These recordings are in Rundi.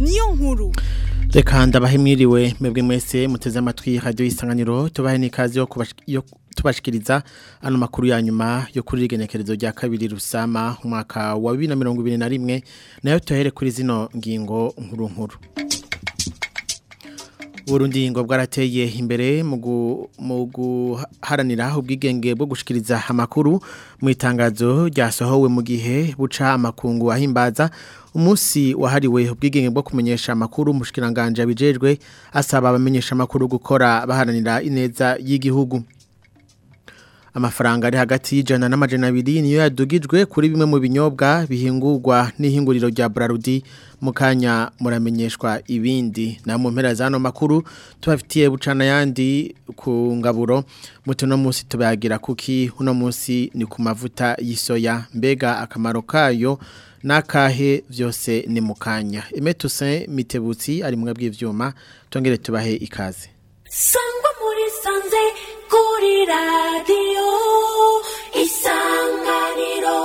niyo nkuru Reka ndabahe mwiriwe mwebwe mwese muteze amatwi radio isanganiro tubahe nikazi yo kubash- yo tubashikiriza ano makuru ya nyuma yo kuri rigenekerezo rya kabiri rusama umwaka wa 2021 nayo tuhere kuri zino ngingo nkuru nkuru Burundi ngo bwarateye imbere mu gu- mu guharanira ubwigenge bwo gushikiriza amakuru mu itangazo ryasohowe mu gihe buca amakungu ahimbaza umunsi wahariwe ubwigenge bwo kumenyesha amakuru mushikiranganje abijejwe asaba abamenyesha amakuru gukora baharanira ineza y'igihugu amafaranga ari hagati y'ijana n'amajana abiri niyo yadugijwe kuri bimwe mu binyobwa bihingurwa n'ihinguriro rya Brarudi mu kanya muramenyeshwa ibindi na mu mpera zano makuru tubafitiye bucana yandi ku ngaburo muto no munsi tubagira kuki uno munsi ni ku mavuta y'isoya mbega akamaro kayo nakahe vyose ni mukanya Emetuse Mitebutsi ari mu bw'ivyuma tongere tubahe ikaze sangwa muri sanze kuri radiyo isanganiro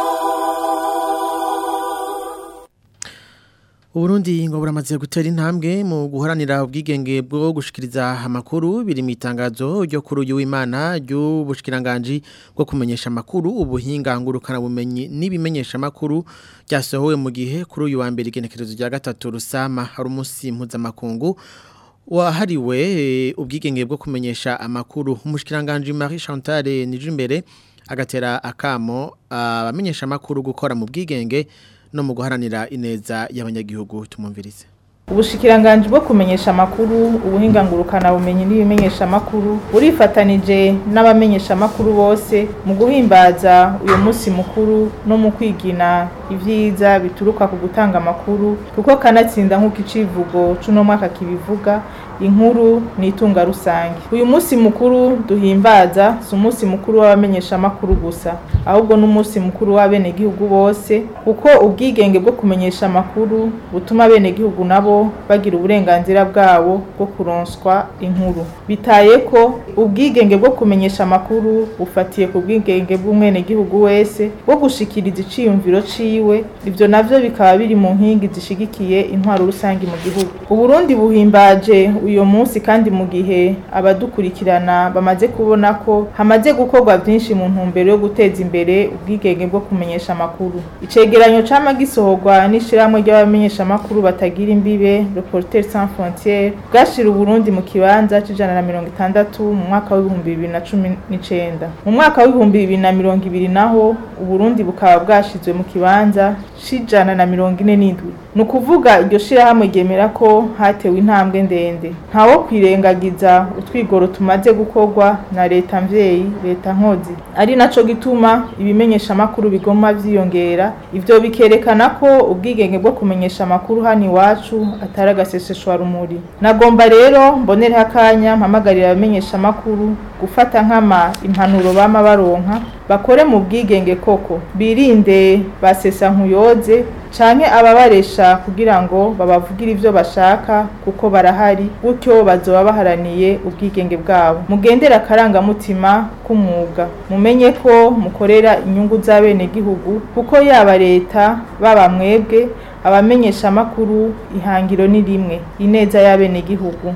Uburundi ngo buramaze gutera intambwe mu guharanira ubwigenge bwo gushikiriza amakuru biri mu itangazo ryo kuri uyu w'Imana ry'ubushikiranganje bwo kumenyesha amakuru ubuhinga ngurukana bumenyi n'ibimenyesha amakuru ryasohowe mu gihe kuri uyu wa mbere igenekerezo rya gatatu rusama hari umunsi mpuzamakungu wahariwe eh, ubwigenge bwo kumenyesha amakuru umushikiranganje Marie Chantal Nijimbere agatera akamo abamenyesha amakuru gukora mu bwigenge no mu guharanira ineza y'abanyagihugu tumumvirize Ubushikiranganji bwo kumenyesha amakuru ubuhinga ngurukana bumenyi n'ibimenyesha amakuru burifatanije n'abamenyesha amakuru bose mu guhimbaza uyu munsi mukuru no mu kwigina ivyiza bituruka ku gutanga amakuru kuko kanatsinda nk'uko icivugo c'uno mwaka kibivuga inkuru ni itunga rusange uyu munsi mukuru duhimbaza si umunsi mukuru w'abamenyesha amakuru gusa ahubwo n'umunsi mukuru w'abenegihugu bose kuko ubwigenge bwo kumenyesha amakuru butuma abenegihugu nabo bagira uburenganzira bwabo bwo kuronswa inkuru bitaye ko ubwigenge bwo kumenyesha amakuru bufatiye ku bwigenge bw'umwenegihugu wese bwo gushikiriza iciyumviro ciwe ivyo navyo bikaba biri mu nkingi zishigikiye intwaro rusange mu gihugu uburundi buhimbaje uyu munsi kandi mu gihe abadukurikirana bamaze kubona ko hamaze gukorwa byinshi mu ntumbero yo guteza imbere ubwigenge bwo kumenyesha amakuru icegeranyo cama gisohorwa n'ishirahamwe ry'abamenyesha amakuru batagira imbibe Reporters sans frontières bwashira uburundi mu kibanza c'ijana na mirongo itandatu mu mwaka w'ibihumbi bibiri na cumi n'icenda mu mwaka w'ibihumbi bibiri na mirongo ibiri naho uburundi bukaba bwashizwe mu kibanza c'ijana na mirongo ine n'indwi ni ukuvuga iryo shirahamwe ryemera ko hatewe intambwe ndende ntawo kwirengagiza utwigoro tumaze gukorwa na leta mvyeyi leta nkozi ari naco gituma ibimenyesha amakuru bigoma vyiyongera ivyo bikerekana ko ubwigenge bwo kumenyesha amakuru hano iwacu atari agaseseshwa rumuri nagomba rero mbonereho akanya mpamagarira abamenyesha amakuru gufata nkama impanuro bama baronka bakore mu bwigenge koko birinde basesa nkuyoze canke ababaresha kugira ngo babavugire ivyo bashaka kuko barahari gutyo bazoba baharaniye ubwigenge bwabo mugendera akarangamutima k'umwuga mumenye ko mukorera inyungu z'abenegihugu kuko yaba leta baba mwebwe abamenyesha amakuru ihangiro ni rimwe ineza y'abenegihugu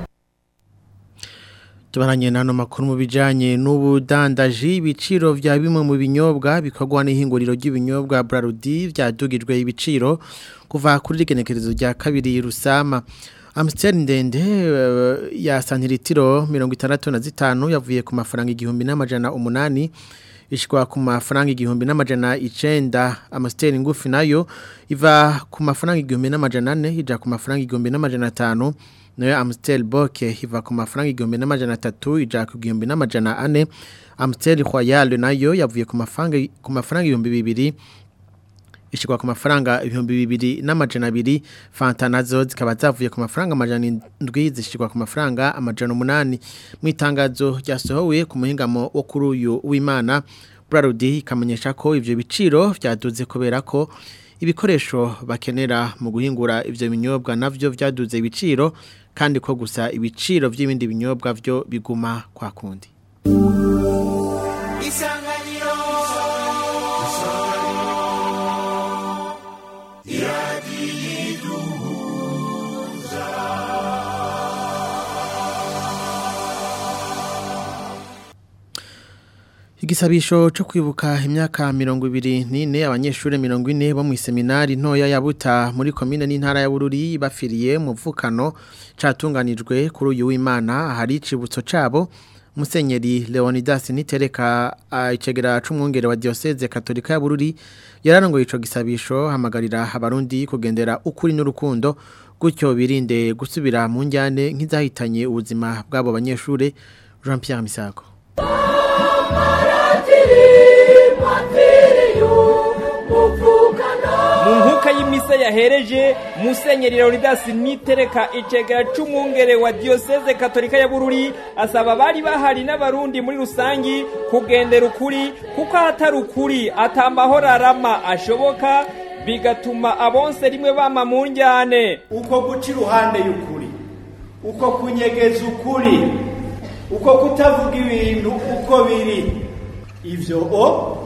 tubaranye nano makuru mu bijanye n'ubudandaji ibiciro vya bimwe mu binyobwa bikorwa n'ihinguriro ry'ibinyobwa Brarudi vyadugijwe ibiciro kuva kuri rigenekerezo rya kabiri rusama Amstel ndende uh, ya santiritiro 65 yavuye ku mafaranga igihumbi n'amajana umunani ishikwa ku mafaranga igihumbi n'amajana icenda Amstel ngufi nayo iva ku mafaranga igihumbi n'amajana 4 ija ku mafaranga igihumbi n'amajana 5 nayo Amstel Boke iva ku mafaranga igihumbi n'amajana atatu ija ku gihumbi n'amajana ane Amstel Royal nayo yavuye ku mafaranga ku mafaranga ibihumbi bibiri ishikwa ku mafaranga ibihumbi bibiri n'amajana abiri Fanta nazo zikaba zavuye ku mafaranga amajana indwi zishikwa ku mafaranga amajana umunani mu itangazo ryasohowe ku muhingamo wo kuri uyu w'Imana Brarudi ikamenyesha ko ivyo biciro vyaduze kubera ko ibikoresho bakenera mu guhingura ivyo binyobwa navyo vyaduze ibiciro kandi ko gusa ibiciro vy'ibindi binyobwa vyo biguma kwa kundi isanganiro Igisabisho cyo kwibuka imyaka mirongo ibiri n'ine abanyeshuri mirongo ine bo mu seminari ntoya ya Buta muri komine n'intara ya Bururi bafiriye mu mvukano catunganijwe kuri uyu w'Imana hari icibutso cabo Musenyeri Leonidas Nitereka icegera c'umwungere wa Diocese Katolika ya Bururi yararongoye ico gisabisho hamagarira abarundi kugendera ukuri n'urukundo gutyo birinde gusubira mu njyane nk'izahitanye ubuzima bw'abo banyeshure Jean Pierre Misago mu nkuka y'imisa yahereje musenyeri leonidas nitereka icegera c'umwungere wa diyoseze katolika ya bururi asaba abari bahari n'abarundi muri rusangi kugendera ukuri kuko ahatari ukuri ata mahoro arama ashoboka bigatuma abonse rimwe bama mu njyane uko guca iruhande y'ukuri uko kunyegeza ukuri uko kutavuga ibintu uko biri ivyo o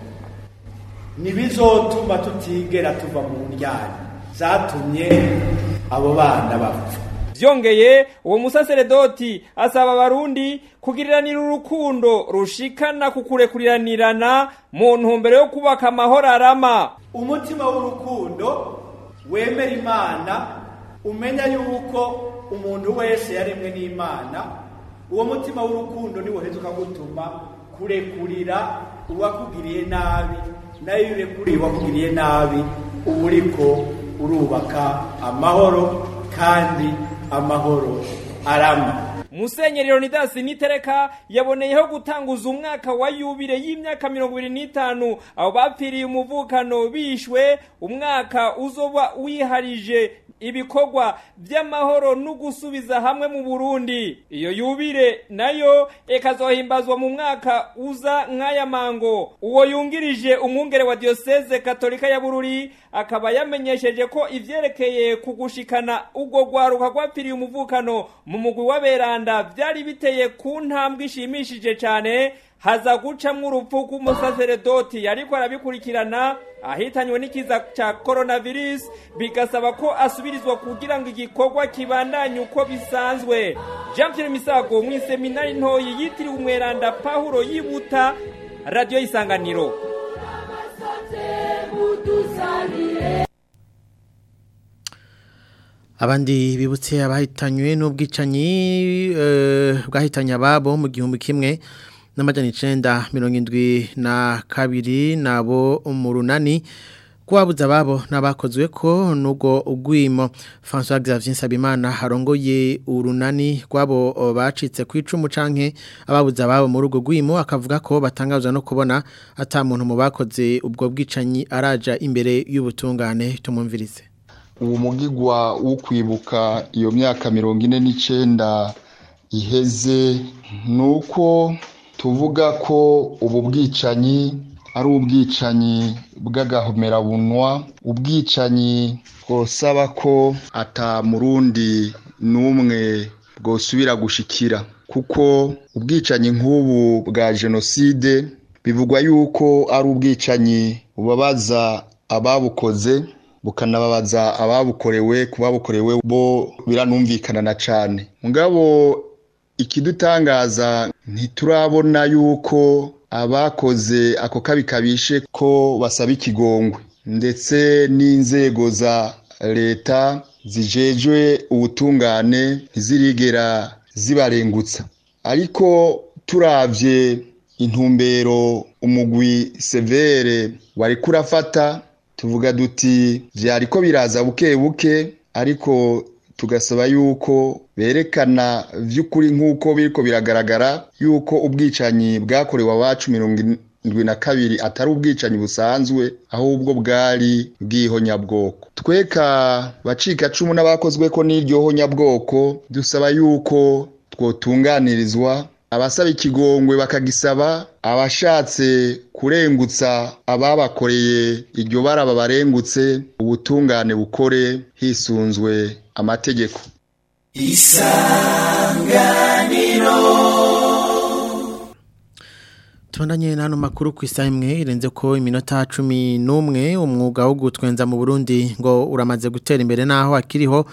ntibizotuma tutigera tuva mu njyana zatumye abo bana bapfa vyongeye uwo musaseredoti asaba abarundi kugiriranira urukundo rushikana ku kurekuriranirana mu ntumbero yo kubaka amahoro arama umutima w'urukundo wemera imana umenya yuko umuntu wese yaremwe n'imana uwo mutima w'urukundo niwo uheza ukagutuma kurekurira uwakugiriye nabi nayo iyo urekuriye uwakugiriye nabi uba uriko urubaka amahoro kandi amahoro arama musenyeri leonidas nitereka yaboneyeho gutanguza umwaka wa yubire y'imyaka mirongo ibiri n'itanu abo bapfiriye umuvukano bishwe umwaka uzoba wiharije ibikorwa by'amahoro no gusubiza hamwe mu burundi iyo yubire nayo ikazohimbazwa mu mwaka uza nk'aya mango uwo yungirije umwungere wa diyoseze katolika ya bururi akaba yamenyesheje ko ivyerekeye kugushikana ubwo rwaruka rwapfiriye umuvukano mu mugwi w'aberanda vyari biteye ku ntambwe ishimishije cane haza gucamwo urupfu rw'umusaseredoti yariko arabikurikirana ahitanywe n'ikiza ca coronavirus bigasaba ko asubirizwa kugira ngo igikorwa kibandanye uko bisanzwe jean pierre misago mw'iseminari ntoyi yitiriwe umweranda pawulo yibuta radiyo y'isanganiro abandi bibutse abahitanywe n'ubwicanyi bwahitanye ababo mu gihumbi kimwe n'amajana icenda mirongo indwi na kabiri nabo mu runani kubabuza ababo n'abakozwe ko n'ubwo ugwimo François Xavier Nsabimana harongoye urunani rwabo bacitse ku icumu canke ababuza ababo muri ubwo gwimo akavuga ko batangazwa no kubona ata muntu mu bakoze ubwo bwicanyi araja imbere y'ubutungane tumumvirize uwo mugigwa wo kwibuka iyo myaka mirongo ine n'icenda iheze ni uko tuvuga ko ubu bwicanyi ari ubwicanyi bw'agahomerabunwa ubwicanyi bwosaba ko ata murundi n'umwe bwosubira gushikira kuko ubwicanyi nk'ubu bwa jenoside bivugwa yuko ari ubwicanyi bubabaza ababukoze bukanababaza ababukorewe ku babukorewe bo biranumvikana na cane mugabo ikidutangaza ntiturabona yuko abakoze ako kabi kabishe ko basaba ikigongwe ndetse n'inzego za leta zijejwe ubutungane ntizirigera zibarengutsa ariko turavye intumbero umugwi severe wari kurafata tuvuga duti vyariko biraza buke buke ariko tugasaba yuko berekana vy'ukuri nk'uko biriko biragaragara yuko ubwicanyi bwakorewe abacu mirongo indwi na kabiri atari ubwicanyi busanzwe ahubwo bwari bw'ihonyabwoko tweka bacika cumu n'abakozweko n'iryo honyabwoko dusaba yuko twotunganirizwa abasaba ikigongwe bakagisaba abashatse kurengutsa ababakoreye iryo bara babarengutse ubutungane bukore hisunzwe amategeko Tubandanye n'ano makuru ku isaha imwe irenze ko iminota cumi n'umwe umwuga wo gutwenza mu Burundi ngo uramaze gutera imbere naho akiriho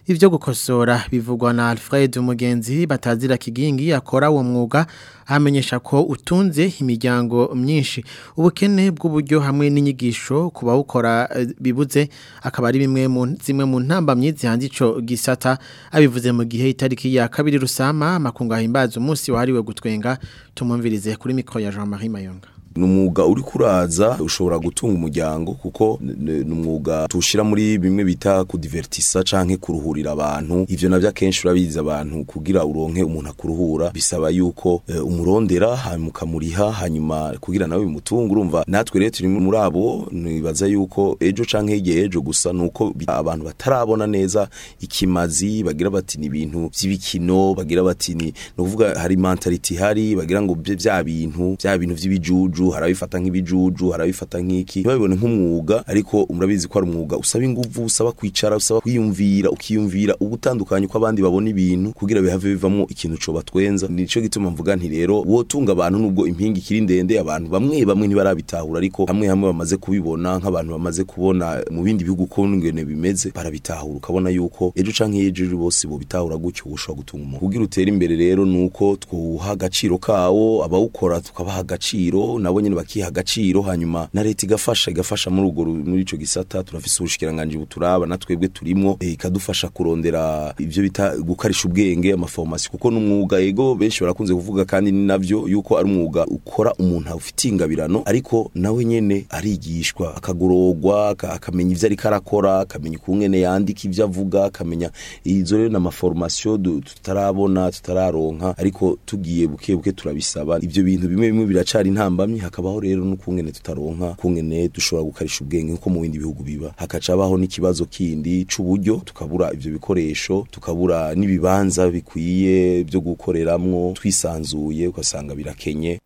ivyo gukosora bivugwa na Alfred Umugenzi batazira kigingi akora uwo mwuga amenyesha ko utunze imiryango myinshi ubukene bw'uburyo hamwe n'inyigisho kuba ukora bibuze akaba ari bimwe mu zimwe mu ntambamye zihanze ico gisata abivuze mu gihe itariki ya kabiri rusama makunga himbaza umunsi wahariwe gutwenga tumumvirize kuri mikro ya Jean-Marie Mayonga ni umwuga uri kuraza ushobora gutunga umuryango kuko ni umwuga tuwushyira muri bimwe bita kudivertisa canke kuruhurira abantu ivyo navyo akenshi urabizi abantu kugira uronke umuntu akuruhura bisaba yuko e, umurondera hanyuma ukamuriha hanyuma kugira nawe bimutunga urumva natwe rero turi muri abo nibaza yuko ejo canke hirya ejo gusa nuko abantu batarabona neza ikimazi bagira bati ni ibintu vy'ibikino bagira bati ni nukuvuga hari mentality hari bagira ngo vya bintu vya bintu vy'ibijuju harabifata nk'ibijuju harabifata nk'iki ntibabibone nk'umwuga ariko murabizi ko ari umwuga usaba inguvu usaba kwicara usaba kwiyumvira ukiyumvira ubutandukanye uko abandi babona ibintu kugira bihave bivamo ikintu co batwenza nico gituma mvuga nti rero wotunga abantu nubwo impingi kiri ndende abantu bamwe bamwe ntibarabitahura ariko hamwe hamwe bamaze kubibona nk'abantu bamaze kubona mu bindi bihugu ko ngene bimeze barabitahura ukabona yuko ejo canke ejo bose bo bitahura gutyo ushobora gutunga umuntu kugira utere imbere rero nuko twuha agaciro kawo abawukora tukabaha agaciro nabo nyene bakiha agaciro hanyuma na leta igafasha igafasha muri ugo muri ico gisata turafise ubushikiranganje buturaba na twebwe turimo e, ikadufasha kurondera ivyo bita gukarisha ubwenge amaformation kuko n'umwuga ego benshi barakunze kuvuga kandi ni navyo yuko ari umwuga ukora umuntu afite ingabirano ariko nawe nyene arigishwa akagorogwa akamenya ivyo ariko arakora akamenya ukungene yandika ivyo avuga akamenya izo rero n'amaformation tutarabona tutararonka ariko tugiye buke buke turabisaba ivyo bintu bimwe bimwe biracari intambamye hakabaho rero n'ukungene tutaronka kungene dushobora gukarisha ubwenge nko mu bindi bihugu biba hakaca abaho n'ikibazo kindi c'uburyo tukabura ivyo bikoresho tukabura n'ibibanza bikwiye byo gukoreramwo twisanzuye ugasanga birakenye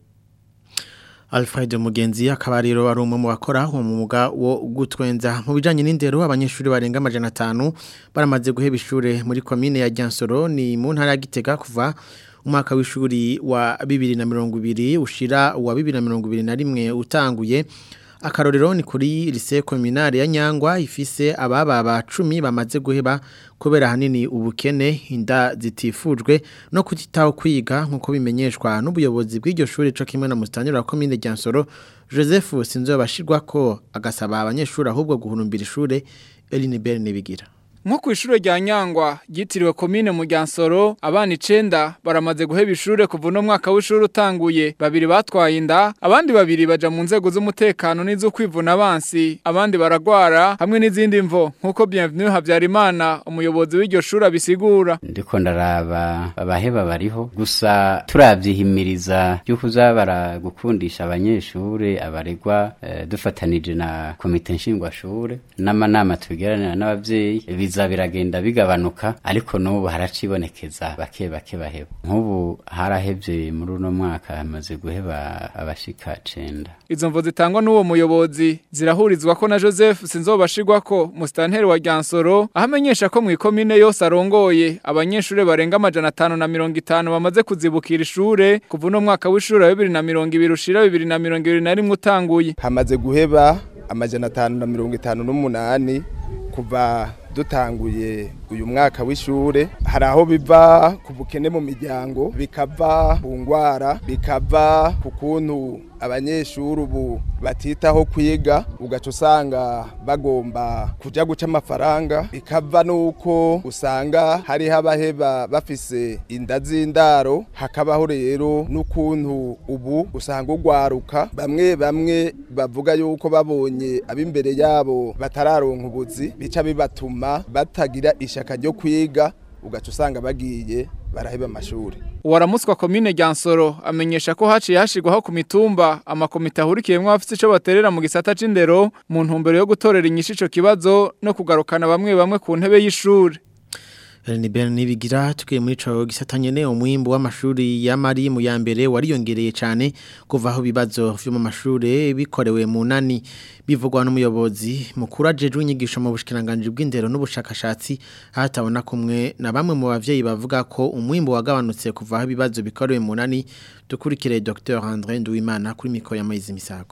Alfred Mugenzi akaba rero ari umwe mu bakora uwo mwuga wo gutwenza mu bijanye n'indero abanyeshuri barenga amajana 5 baramaze guheba ishure muri commune ya Gyansoro ni mu ntara ya Gitega kuva umwaka w'ishuri wa 2020 ushira wa 2021 utanguye akarorero ni kuri lycée communale ya Nyangwa ifise ababa ba 10 bamaze guheba kubera hanini ubukene inda zitifujwe no kutitaho kwiga nkuko bimenyeshwa n'ubuyobozi bw'iryo shuri cyo kimwe na mustanyura wa commune Gyansoro Joseph Sinzobashirwa ko agasaba abanyeshuri ahubwo guhurumbira ishure Eline Berne bigira nko ku ishure rya Nyangwa ryitiriwe komine mu Ryansoro abana 9 baramaze guheba ishure kuva no mwaka w'ishure utanguye babiri batwaye inda abandi babiri baja mu nzego z'umutekano n'izo kwivuna abansi abandi baragwara hamwe n'izindi mvo nkuko Bienvenue Havyarimana umuyobozi w'iryo shure abisigura ndiko ndaraba abaheba bariho gusa turavyihimiriza yuko uzabara gukundisha abanyeshure abaregwa eh, dufatanije na komite nshingwashure n'amanama tubigeranira n'abavyeyi biza biragenda bigabanuka ariko n'ubu haracibonekeza bake bake baheba nk'ubu harahevye muri uno mwaka hamaze guheba abashika cenda izo mvo zitangwa n'uwo muyobozi zirahurizwa ko na Joseph sinzobashirwa ko mustanteri wa Gyansoro ahamenyesha ko mu ikomine yose arongoye abanyeshure barenga amajana 550 bamaze kuzibukira ishure kuva no mwaka w'ishure wa 2020 ushira 2021 utanguye hamaze guheba amajana 558 kuva dutanguye uyu mwaka w'ishure hari aho biva ku bukene mu miryango bikava ku ngwara bikava ku kuntu abanyeshuri ubu batitaho kwiga ugaca usanga bagomba kuja guca amafaranga bikava nuko usanga hariho abaheba bafise inda z'indaro hakabaho rero n'ukuntu ubu usanga ugwaruka bamwe bamwe bavuga yuko babonye ab'imbere yabo batararonka ubuzi bica bibatuma batagira ishaka ryo kwiga ugaca usanga bagiye baraheba amashuri Waramuswa komine Gyansoro amenyesha ko haciye hashigwaho ku mitumba amakomite ahurikiyemwo abafite ico baterera mu gisata c'indero mu ntumbero yo gutorera inyishu ico kibazo no kugarukana bamwe bamwe ku ntebe y'ishuri ni bene nibigira tukiye muri ico gisatanye ne umwimbo w'amashuri ya mari mu ya mbere wariyongereye cyane kuva aho bibazo vyo mu mashure bikorewe mu nani bivugwa n'umuyobozi mukuru ajeje inyigisho mu bushikiranganje bw'indero n'ubushakashatsi hatabona kumwe na bamwe mu bavyeyi bavuga ko umwimbo wagabanutse kuva aho bibazo bikorewe mu nani dukurikire Dr André Nduwimana kuri mikoro ya Mayizi Misago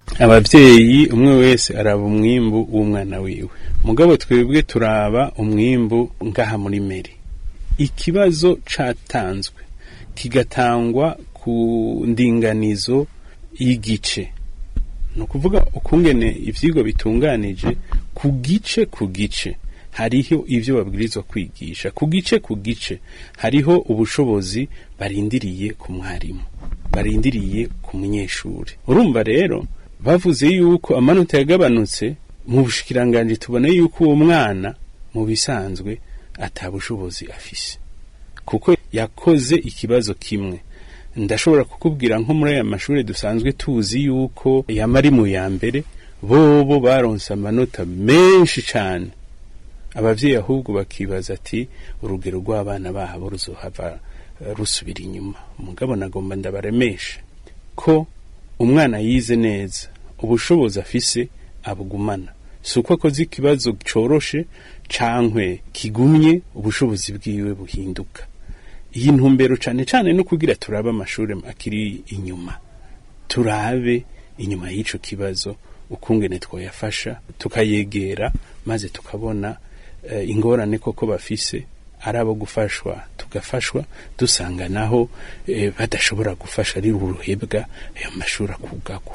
abavyeyi umwe wese araba umwimbu w'umwana wiwe mugabo twebwe turaba umwimbu ngaha muri meri ikibazo catanzwe kigatangwa ku ndinganizo y'igice ni ukuvuga ukungene ivyigwa bitunganije ku gice ku gice hariho ivyo babwirizwa kwigisha ku gice ku gice hariho ubushobozi barindiriye ku mwarimu barindiriye ku munyeshuri urumva rero bavuze yuko amanota yagabanutse mu bushikiranganje tubona yuko uwo mwana mu bisanzwe atabushobozi afise kuko yakoze ikibazo kimwe ndashobora kukubwira nko muri aya mashuri dusanzwe tuzi yuko yamari mu ya mbere bobo baronse amanota menshi cyane abavyeyi ahubwo bakibaza ati urugero rw'abana babo ruzohava eh, rusubira inyuma mugabo nagomba ndabaremeshe ko umwana yize neza ubushobozi afise abugumana si uko akoze ikibazo coroshe cankwe kigumye ubushobozi bwiwe buhinduka iyi ntumbero cane cane no kugira turabe amashuri akiri inyuma turabe inyuma y'ico kibazo ukungene twoyafasha tukayegera maze tukabona eh, ingorane koko bafise ari abo gufashwa tugafashwa dusanga naho eh, badashobora gufasha ari uruhebwa ayo mashuri akugagwa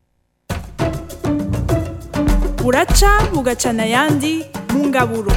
buraca bugacana ayandi mu ngaburo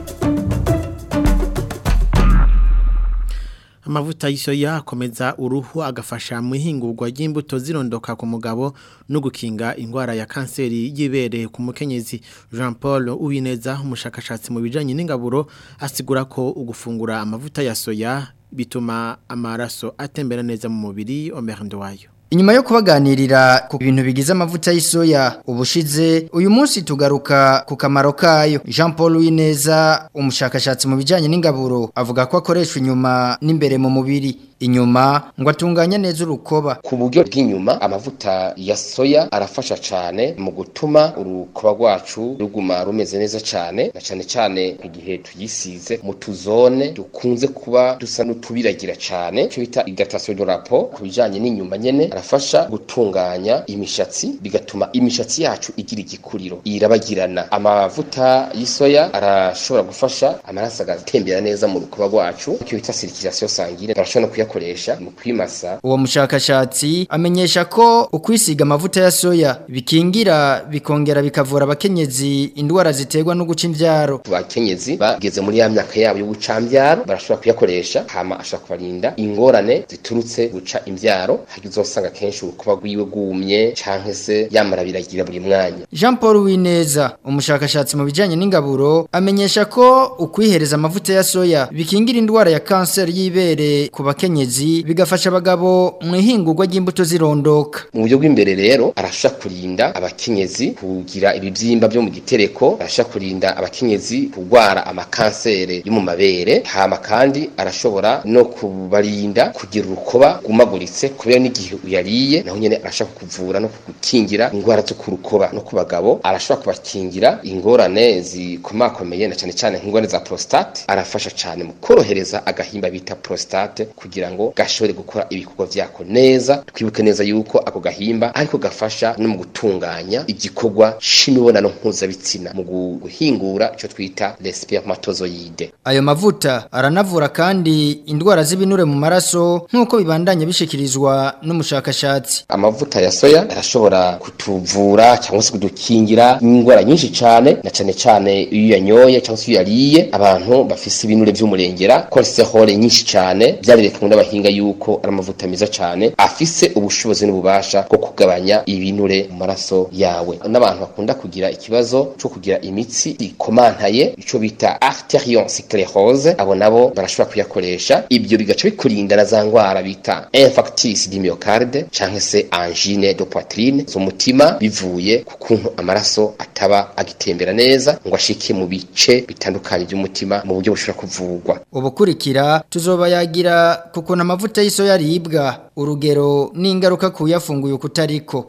amavuta y'isoya akomeza uruhu agafasha mu ihingurwa ry'imbuto zirondoka ku mugabo no gukinga indwara ya kanseri y'ibere ku mukenyezi Jean Paul Uwineza umushakashatsi mu bijanye n'ingaburo asigura ko ugufungura amavuta ya soya bituma amaraso atembera neza mu mubiri omerando wayo Inyuma yo kubaganirira ku bintu bigize amavuta y'isoya ubushize uyu munsi tugaruka ku kamaro kayo Jean Paul Wineza umushakashatsi mu bijanye n'ingaburo avuga ko akoreshwa inyuma n'imbere mu mubiri inyuma ngo atunganya neza urukoba ku buryo bw'inyuma amavuta ya soya arafasha cyane mu gutuma urukoba rwacu ruguma rumeze neza cyane na cyane cyane igihe tuyisize mu tuzone dukunze kuba dusa n'utubiragira cyane cyo bita igatation de rapport ku bijanye n'inyuma nyene arafasha gutunganya imishatsi bigatuma imishatsi yacu igira igikuriro irabagirana amavuta y'isoya arashobora gufasha amaraso agatembera neza mu rukoba rwacu icyo bita circulation sanguine barashobora no kuyakoresha mu kwimasa uwo mushakashatsi amenyesha ko ukwisiga amavuta ya soya bikingira bikongera bikavura abakenyezi indwara ziterwa no guca imvyaro abakenyezi bageze muri ya myaka yabo yo guca imvyaro barashobora kuyakoresha hama ashobora kubarinda ingorane ziturutse guca imvyaro uzosanga kenshi urukuba rwiwe rwumye canke se yamara biragira buri mwanya Jean Paul Wineza umushakashatsi mu bijanye n'ingaburo amenyesha ko ukwihereza amavuta ya soya bikingira indwara ya cancer y'ibere ku bakenyezi bigafasha abagabo mu ihingurwa ry'imbuto zirondoka mu buryo bw'imbere rero arasha kurinda abakenyezi kugira ibibyimba byo mu gitereko arasha kurinda abakenyezi kurwara amakansere yo mu mabere hama kandi arashobora no kubarinda kugira urukoba gumaguritse kubera n'igihe uyariye naho nyene arashaka kuvura no kugukingira ingwara zo ku rukoba no ku bagabo arashobora kubakingira ingorane zikomakomeye na cyane cyane nk'ingorane za prostate arafasha cyane mu korohereza agahimba bita prostate kugira ngo gashobore gukora ibikorwa vyako neza twibuke neza yuko ako gahimba ariko gafasha no mu gutunganya igikorwa c'imibonano mpuzabitsina mu guhingura ico twita les spermatozoide ayo mavuta aranavura kandi indwara z'ibinure mu maraso nk'uko bibandanye bishikirizwa n'umushakashatsi amavuta ya soya arashobora kutuvura cyangwa se kudukingira indwara nyinshi cyane na cyane cyane iyo yanyoye cyangwa se iyo yariye abantu bafise ibinure by'umurengera cholesterol nyinshi cyane byarerekanwe n'abahinga yuko ari amavuta meza cyane afise ubushobozi n'ububasha bwo kugabanya ibinure mu maraso yawe n'abantu bakunda kugira ikibazo cyo kugira imitsi ikomantaye ico bita arteriosclerose abo nabo barashobora kuyakoresha ibyo bigaca bikurinda na za ndwara bita infarctus du myocarde canke se angine de poitrine z'umutima bivuye ku kuntu amaraso ataba agitembera neza ngo ashike mu bice bitandukanye by'umutima mu buryo bushobora kuvurwa ubukurikira tuzoba yagira kuko amavuta y'isoya aribwa urugero n'ingaruka kuyafunguye kutariko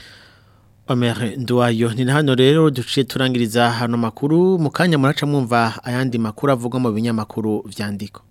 Omer Nduwayo ni hano rero duciye turangiriza hano makuru mu kanya muraca mwumva ayandi makuru avugwa mu binyamakuru vyandiko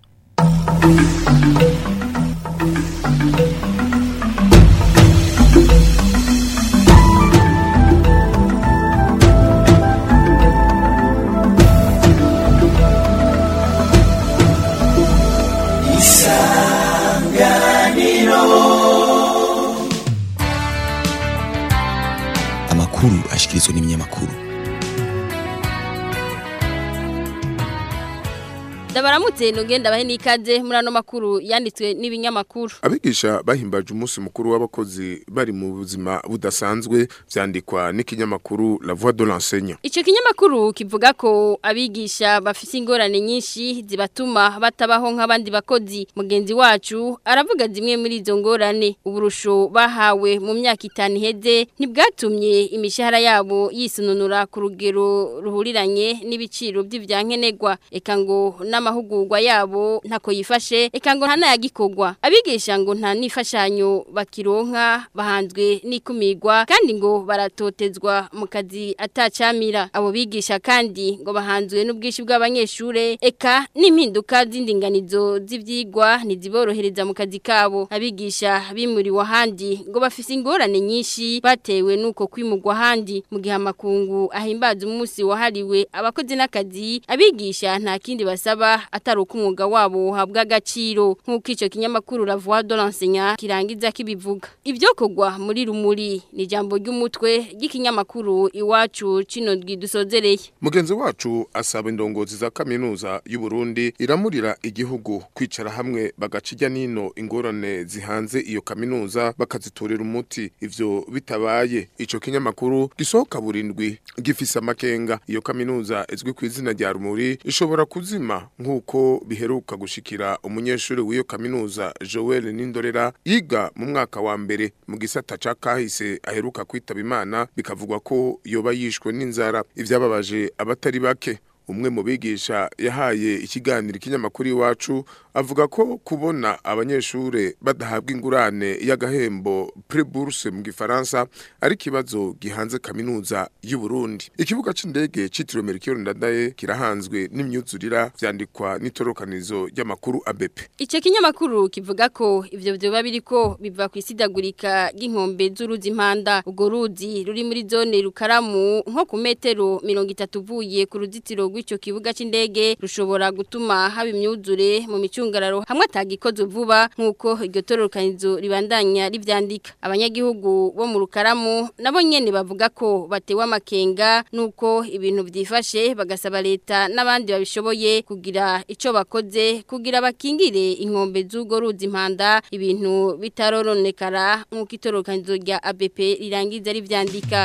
ndabaramutse nugenda bahe n'ikaze muri ano makuru yanditswe n'ibinyamakuru abigisha bahimbaje umunsi mukuru w'abakozi bari mu buzima budasanzwe vyandikwa n'ikinyamakuru La Voix de l'enseignant Ico kinyamakuru kivuga ko abigisha bafise ingorane nyinshi zibatuma batabaho nk'abandi bakozi mugenzi wacu aravuga zimwe muri izo ngorane uburusho bahawe mu myaka itanu iheze ntibwatumye imishahara yabo yisununura ku rugero ruhuriranye n'ibiciro by'ivyankenerwa eka ngo n'amahugurwa yabo ntako yifashe eka ngo ntanayagikorwa abigisha ngo nta nifashanyo bakironka bahanzwe n'ikumirwa kandi ngo baratotezwa mu kazi atacamira abo bigisha kandi ngo bahanzwe n'ubwishi bw'abanyeshure eka n'impinduka z'indinganizo z'ivyigwa ntiziborohereza mu kazi kabo abigisha bimuriwe ahandi ngo bafise ingorane nyinshi batewe nuko kwimurwa ahandi mu gihe amakungu ahimbaza umunsi wahariwe abakozi n'akazi abigisha nta kindi basaba atari uko umwuga wabo uhabwa agaciro nk'uko ico kinyamakuru La Voix de l'enseignant kirangiza kibivuga ibyo kogwa muri rumuri ni jambo ry'umutwe ry'ikinyamakuru iwacu cino dusozereye mugenzi wacu asaba indongozi za kaminuza y'u Burundi iramurira igihugu kwicara hamwe bagacijya nino ingorane zihanze iyo kaminuza bakazitorera umuti ivyo bitabaye ico kinyamakuru gisohoka burindwi gifise amakenga iyo kaminuza izwi ku izina rya rumuri ishobora kuzima nk'uko biheruka gushikira umunyeshuri w'iyo kaminuza Joel Nindorera yiga mu mwaka wa mbere mu gisata ca kahise aheruka kwitaba imana bikavugwa ko yoba yishwe n'inzara ivyababaje abatari bake umwe mu bigisha yahaye ikiganiro ikinyamakuru iwacu avuga ko kubona abanyeshure badahabwa ingurane y'agahembo prix bourse mu gifaransa ari kibazo gihanze kaminuza y'u Burundi ikibuga c'indege citiriwe Melchior Ndadaye kirahanzwe n'imyuzurira vyandikwa n'itorokanizo ry'amakuru ABP Ico kinyamakuru kivuga ko ivyo vyoba biriko biva kwisidagurika y'inkombe z'uruzi impanda ugo ruzi ruri muri zone rukaramu nko ku metero 30 uvuye ku ruzitiro rw'ico kibuga c'indege rushobora gutuma haba imyuzure mu micungararo hamwe atagikoze vuba nkuko iryo tororokanizo ribandanya rivyandika abanyagihugu bo mu rukaramu nabo nyene bavuga ko batewe amakenga nuko ibintu vyifashe bagasaba leta n'abandi babishoboye kugira ico bakoze kugira bakingire inkombe z'ugo ruzi impanda ibintu bitaroronekara nkuko itororokanizo rya ABP rirangiza rivyandika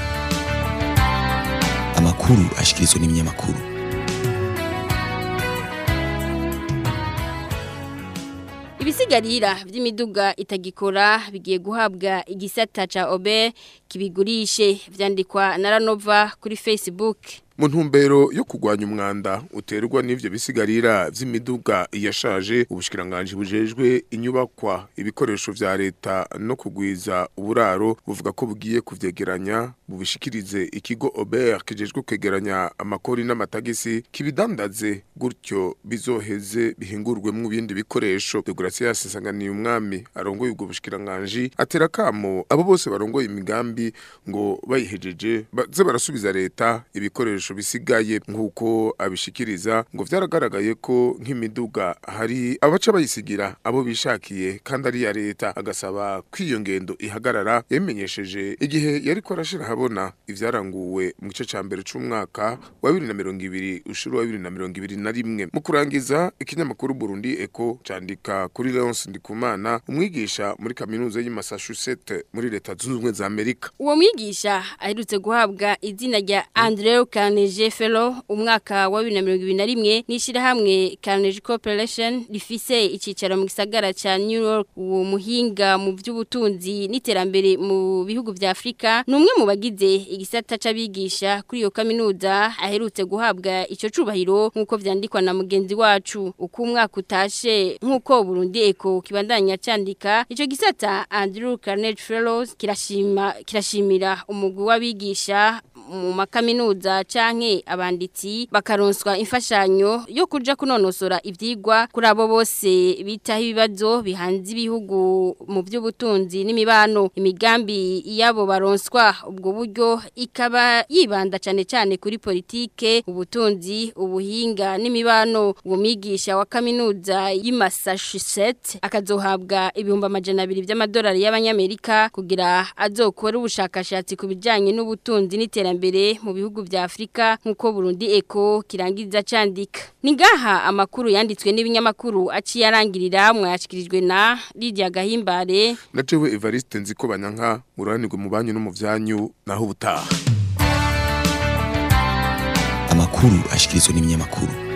amakuru ashikirizwa n'ibinyamakuru Ibisigarira vy'imiduga itagikora bigiye guhabwa igisata ca Obe kibigurishe vyandikwa na Ranova kuri Facebook. mu ntumbero yo kugwanya umwanda uterwa n'ivyo bisigarira vy'imiduga yashaje ubushikiranganje bujejwe inyubakwa ibikoresho vya leta no kugwiza uburaro buvuga ko bugiye kuvyegeranya bubishikirize ikigo Aubert kijejwe kwegeranya amakori n'amatagisi kibidandaze gutyo bizoheze bihingurwe mu bindi bikoresho Degracias Sanganiye umwami arongoye ubwo bushikiranganje atera kamo abo bose barongoye imigambi ngo bayihejeje baze barasubiza leta ibikoresho bisigaye nk'uko abishikiriza ngo vyaragaragaye ko nk'imiduga hari abaca bayisigira abo bishakiye kandi ari ya leta agasaba kw'iyo ngendo ihagarara yamenyesheje igihe yari ko arashira habona ivyaranguwe mu gice ca mbere c'umwaka wa 2020 ushuru wa 2021 mu kurangiza ikinyamakuru Burundi Eco candika kuri Leonce Ndikumana umwigisha muri kaminuza y'i Massachusetts muri leta zunze ubumwe za Amerika Uwo mwigisha aherutse guhabwa izina rya Andrew Carnegie Fellow umwaka wa 2021 n'ishirahamwe Carnegie Corporation rifise icicaro mu gisagara ca New York uwo muhinga mu by'ubutunzi n'iterambere mu bihugu vya Afrika numwe mu bagize igisata c'abigisha kuri iyo kaminuza aherutse guhabwa ico cubahiro nkuko vyandikwa na mugenzi wacu uko umwaka utashe nkuko Burundi Eco kibandanya candika ico gisata Andrew Carnegie Fellows kirashima kirashimira umugwi w'abigisha mu makaminuza canke abanditsi bakaronswa imfashanyo yo kuja kunonosora ivyigwa kuri abo bose bitaho ibibazo bihanze ibihugu mu by'ubutunzi n'imibano imigambi yabo baronswa ubwo buryo ikaba yibanda cane cane kuri politike ubutunzi ubuhinga n'imibano uwo migisha wa kaminuza y'i Massachusetts akazohabwa ibihumbi amajana abiri by'amadolari y'abanyamerika kugira azokore ubushakashatsi ku bijanye n'ubutunzi n'iterambere mbere mu bihugu vya Afrika nkuko Burundi Eco kirangiza candika ningaha amakuru yanditswe n'ibinyamakuru aciye arangirira mwayashikirijwe na Lydia Gahimbare na jewe Evariste nziko banyanka muranirwe mu banyu no mu vyanyu naho ubutaha amakuru ashikirizwa n'ibinyamakuru